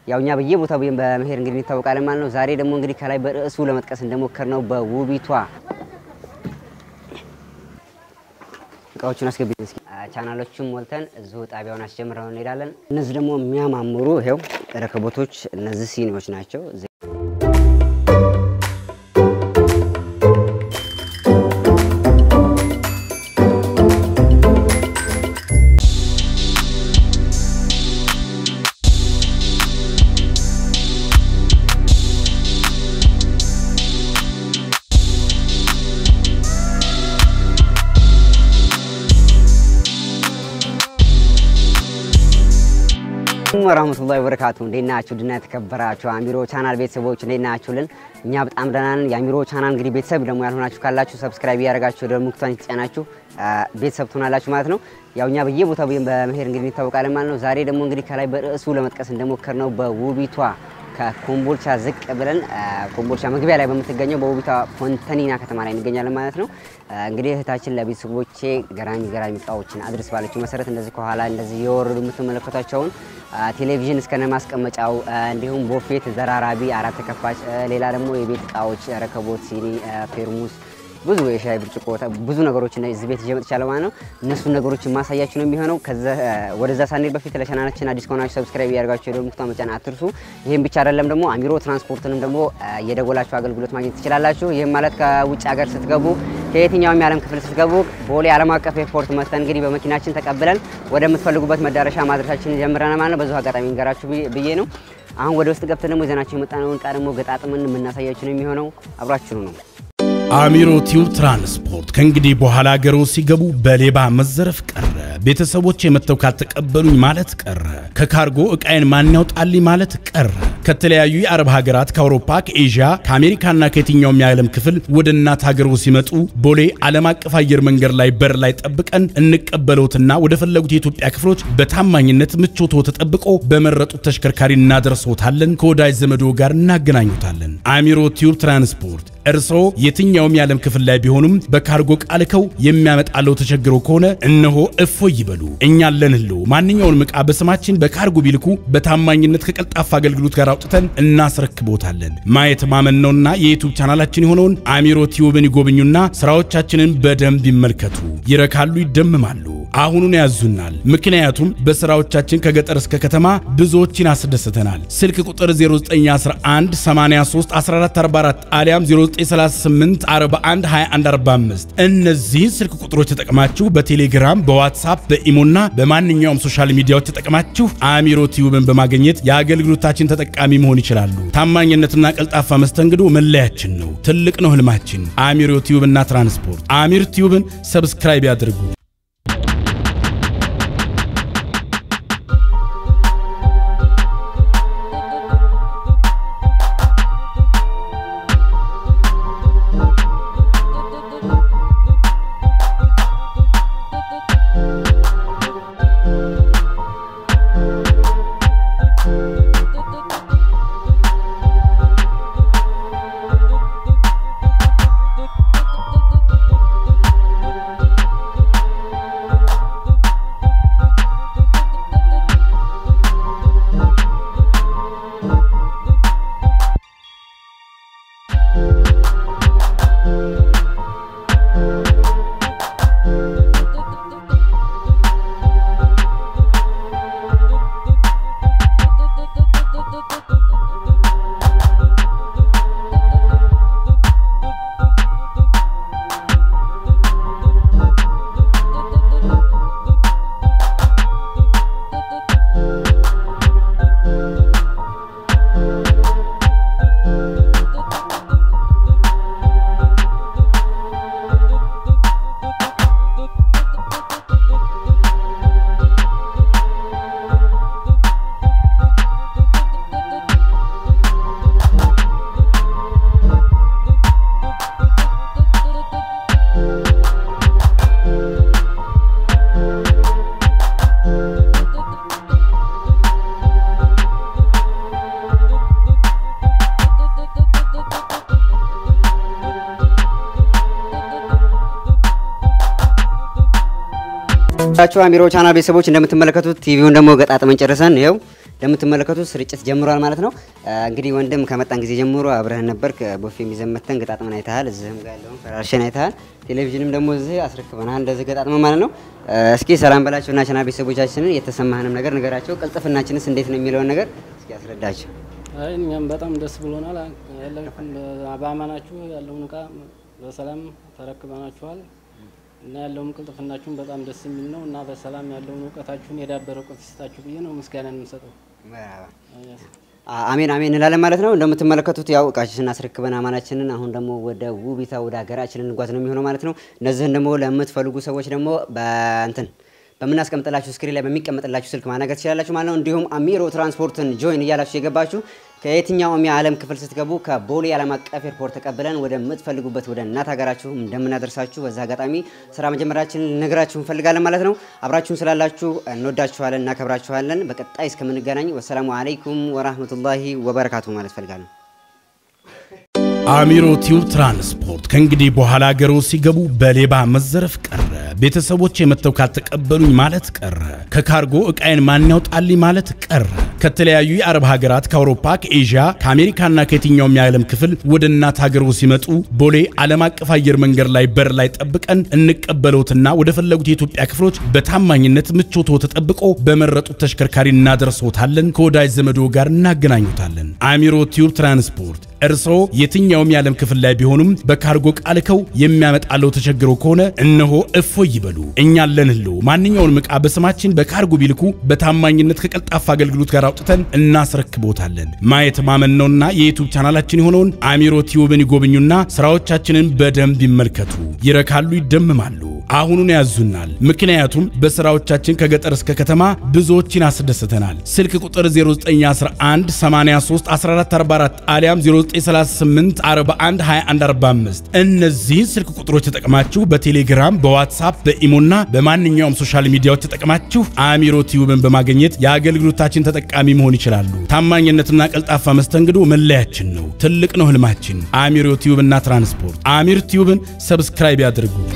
ያው እኛ በየቦታው በመሄድ እንግዲህ እንታወቃለን ማለት ነው። ዛሬ ደግሞ እንግዲህ ከላይ በርዕሱ ለመጥቀስ እንደሞከር ነው በውቢቷ እቃዎቹን አስገብኝ እስኪ ቻናሎቹን ሞልተን እዚሁ ጣቢያውን አስጀምረው እንሄዳለን። እነዚህ ደግሞ የሚያማምሩ ይኸው ረከቦቶች፣ እነዚህ ሲኒዎች ናቸው። ወራህመቱላሂ ወበረካቱ እንዴት ናችሁ? ድና የተከበራችሁ አሚሮ ቻናል ቤተሰቦች እንዴት ናችሁልን? እኛ በጣም ደህና ነን። የአሚሮ ቻናል እንግዲህ ቤተሰብ ደግሞ ያልሆናችሁ ካላችሁ ሰብስክራይብ እያደረጋችሁ ደግሞ ምልክቱን የተጫናችሁ ቤተሰብ ትሆናላችሁ ማለት ነው። ያው እኛ በየቦታው በመሄድ እንግዲህ እንታወቃለን ማለት ነው። ዛሬ ደግሞ እንግዲህ ከላይ በርዕሱ ለመጥቀስ እንደሞከር ነው በውቢቷ ከኮምቦልቻ ዝቅ ብለን ኮምቦልቻ መግቢያ ላይ በምትገኘው በውቢቷ ፎንተኒና ከተማ ላይ እንገኛለን ማለት ነው። እንግዲህ እህታችን ለቤተሰቦቼ ገራሚ ገራሚ እቃዎችን አድርስ ባለችው መሰረት እንደዚህ ከኋላ እንደዚህ የወረዱ የምትመለከቷቸውን ቴሌቪዥን እስከነ ማስቀመጫው እንዲሁም ቦፌት፣ ዘራራቢ፣ አራት ተከፋች፣ ሌላ ደግሞ የቤት እቃዎች ረከቦት፣ ሲኒ፣ ፌርሙስ ብዙ የሻይ ብርጭቆ ብዙ ነገሮች እዚህ ቤት ይዤ መጥቻለሁ ማለት ነው። እነሱን ነገሮችን ማሳያችሁ ነው የሚሆነው። ወደዛ ሳንሄድ በፊት ለቻናላችን አዲስ ከሆናችሁ ሰብስክራይብ እያደርጋችሁ የደወል ምልክቱን መጫን አትርሱ። ይህም ብቻ አይደለም ደግሞ አሚሮ ትራንስፖርትንም ደግሞ እየደወላችሁ አገልግሎት ማግኘት ትችላላችሁ። ይህም ማለት ከውጭ ሀገር ስትገቡ ከየትኛውም የዓለም ክፍል ስትገቡ ቦሌ ዓለም አቀፍ ኤርፖርት መጥተን እንግዲህ በመኪናችን ተቀብለን ወደምትፈልጉበት መዳረሻ ማድረሻችን ጀምረናል ማለት ነው። በዚሁ አጋጣሚ እንገራችሁ ብዬ ነው። አሁን ወደ ውስጥ ገብተን ደግሞ ይዘናችሁ የመጣነውን ዕቃ ደግሞ ገጣጥመን የምናሳያችሁ ነው የሚሆነው። አብራችሁ ነው አሚሮ ቲዩብ ትራንስፖርት ከእንግዲህ በኋላ ሀገሮ ሲገቡ በሌባ መዘረፍ ቀረ። ቤተሰቦች የመተው ካልተቀበሉኝ ማለት ቀረ። ከካርጎ እቃዬን ማን ያውጣልኝ ማለት ቀረ። ከተለያዩ የአረብ ሀገራት ከአውሮፓ፣ ከኤዥያ፣ ከአሜሪካና ከየትኛውም የዓለም ክፍል ወደ እናት ሀገሮ ሲመጡ ቦሌ ዓለም አቀፍ አየር መንገድ ላይ በር ላይ ጠብቀን እንቀበለውትና ወደ ፈለጉት የኢትዮጵያ ክፍሎች በታማኝነት ምቾቶ ተጠብቆ በመረጡት ተሽከርካሪ እናደርሶታለን። ከወዳጅ ዘመዶ ጋር እናገናኙታለን። አሚሮ ቲዩብ ትራንስፖርት እርስዎ የትኛውም የዓለም ክፍል ላይ ቢሆኑም በካርጎ ቃልከው የሚያመጣለው ተቸግረው ከሆነ እነሆ እፎይ ይበሉ። እኛ አለንልዎ። ማንኛውንም ዕቃ በስማችን በካርጎ ቢልኩ በታማኝነት ከቀልጣፋ አገልግሎት ጋር አውጥተን እናስረክቦታለን። ማየት ማመን ነውና የዩቱብ ቻናላችን የሆነውን አሚሮ ቲዩብን ይጎብኙና ስራዎቻችንን በደንብ ይመልከቱ። ይረካሉ፣ ይደምማሉ። አሁኑን ያዙናል። ምክንያቱም በስራዎቻችን ከገጠር እስከ ከተማ ብዙዎችን አስደስተናል። ስልክ ቁጥር 0911 83 1444 አሊያም 0938 41 2145 እነዚህን ስልክ ቁጥሮች ተጠቅማችሁ በቴሌግራም በዋትሳፕ በኢሞና በማንኛውም ሶሻል ሚዲያዎች ተጠቅማችሁ አሚሮ ቲዩብን በማግኘት የአገልግሎታችን ተጠቃሚ መሆን ይችላሉ። ታማኝነትና ቀልጣፋ መስተንግዶ መለያችን ነው። ትልቅ ነው ህልማችን። አሚሮ ቲዩብና ትራንስፖርት አሚር ቲዩብን ሰብስክራይብ ያድርጉ። ቻችሁ አሚሮ ቻናል ቤተሰቦች እንደምትመለከቱት ቲቪውን ደግሞ ገጣጥመን ጨርሰን ይኸው እንደምትመለከቱት ስርጭት ጀምሯል ማለት ነው። እንግዲህ ወንድም ከመጣን ጊዜ ጀምሮ አብረህን ነበር። ቦፌ የሚዘመተን ገጣጥመን አይተሃል። እዚህም ጋር ያለውን ፈራርሸን አይተሃል። ቴሌቪዥንም ደግሞ እዚህ አስረክበናል እንደዚህ ገጣጥመን ማለት ነው። እስኪ ሰላም በላቸውና ቻናል ቤተሰቦቻችንን የተሰማህንም ነገር ንገራቸው። ቅልጥፍናችንስ እንዴት ነው የሚለውን ነገር እስኪ አስረዳቸው። አይ እኛም በጣም ደስ ብሎናል። ያለውን በአማናችሁ ያለውን እቃ በሰላም ተረክበናችኋል እና ያለውን ቅልጥፍናችሁን በጣም ደስ የሚል ነው እና በሰላም ያለውን እውቀታችሁን የዳበረ እውቀት ይስጣችሁ ብዬ ነው ምስጋና የምንሰጠው። አሜን አሜን እንላለን ማለት ነው። እንደምትመለከቱት ያው እቃችንን አስረክበን አማናችንን አሁን ደግሞ ወደ ውቢታ ወደ ሀገራችን እንጓዝ ነው የሚሆነው ማለት ነው። እነዚህን ደግሞ ለምትፈልጉ ሰዎች ደግሞ በእንትን በምናስቀምጥላችሁ ስክሪን ላይ በሚቀመጥላችሁ ስልክ ማናገር ትችላላችሁ ማለት ነው። እንዲሁም አሚሮ ትራንስፖርትን ጆይን እያላችሁ የገባችሁ ከየትኛውም የዓለም ክፍል ስትገቡ ከቦሌ ዓለም አቀፍ ኤርፖርት ተቀብለን ወደምትፈልጉበት ወደ እናት ሀገራችሁ እንደምናደርሳችሁ በዛ አጋጣሚ ስራ መጀመራችንን ልነግራችሁ እንፈልጋለን ማለት ነው። አብራችሁን ስላላችሁ እንወዳችኋለን፣ እናከብራችኋለን። በቀጣይ እስከምንገናኝ ወሰላሙ አለይኩም ወራህመቱላሂ ወበረካቱ ማለት ፈልጋለሁ። አሚሮ ቲዩብ ትራንስፖርት ከእንግዲህ በኋላ ሀገሮ ሲገቡ በሌባ መዘረፍ ቀረ። ቤተሰቦች የመተው ካልተቀበሉኝ ማለት ቀረ። ከካርጎ ዕቃዬን ማን ያውጣልኝ ማለት ቀረ። ከተለያዩ የአረብ ሀገራት ከአውሮፓ፣ ከኤዥያ፣ ከአሜሪካና ከየትኛውም የዓለም ክፍል ወደ እናት ሀገሮ ሲመጡ ቦሌ ዓለም አቀፍ አየር መንገድ ላይ በር ላይ ጠብቀን እንቀበለውትና ወደ ፈለጉት የኢትዮጵያ ክፍሎች በታማኝነት ምቾቶ ተጠብቆ በመረጡት ተሽከርካሪ እናደርሶታለን። ከወዳጅ ዘመዶ ጋር እናገናኙታለን። አሚሮ ቲዩብ ትራንስፖርት እርስዎ የትኛውም የዓለም ክፍል ላይ ቢሆኑም በካርጎ ቃልከው የሚያመጣለው ተቸግሮ ከሆነ እነሆ እፎይ ይበሉ። እኛ አለንሎ ማንኛውንም ዕቃ በስማችን በካርጎ ቢልኩ በታማኝነት ከቀልጣፋ አገልግሎት ጋር አውጥተን እናስረክቦታለን። ማየት ማመን ነውና የዩቱብ ቻናላችን የሆነውን አሚሮ ቲዩብን ይጎብኙና ስራዎቻችንን በደንብ ይመልከቱ። ይረካሉ፣ ይደምማሉ። አሁኑን ያዙናል። ምክንያቱም በስራዎቻችን ከገጠር እስከ ከተማ ብዙዎችን አስደስተናል። ስልክ ቁጥር 0911 83 1444 አሊያም 0938 41 21 45 እነዚህን ስልክ ቁጥሮች ተጠቅማችሁ በቴሌግራም በዋትሳፕ በኢሞና በማንኛውም ሶሻል ሚዲያዎች ተጠቅማችሁ አሚሮ ቲዩብን በማግኘት የአገልግሎታችን ተጠቃሚ መሆን ይችላሉ። ታማኝነትና ቀልጣፋ መስተንግዶ መለያችን ነው። ትልቅ ነው ህልማችን። አሚሮ ቲዩብና ትራንስፖርት። አሚር ቲዩብን ሰብስክራይብ ያድርጉ።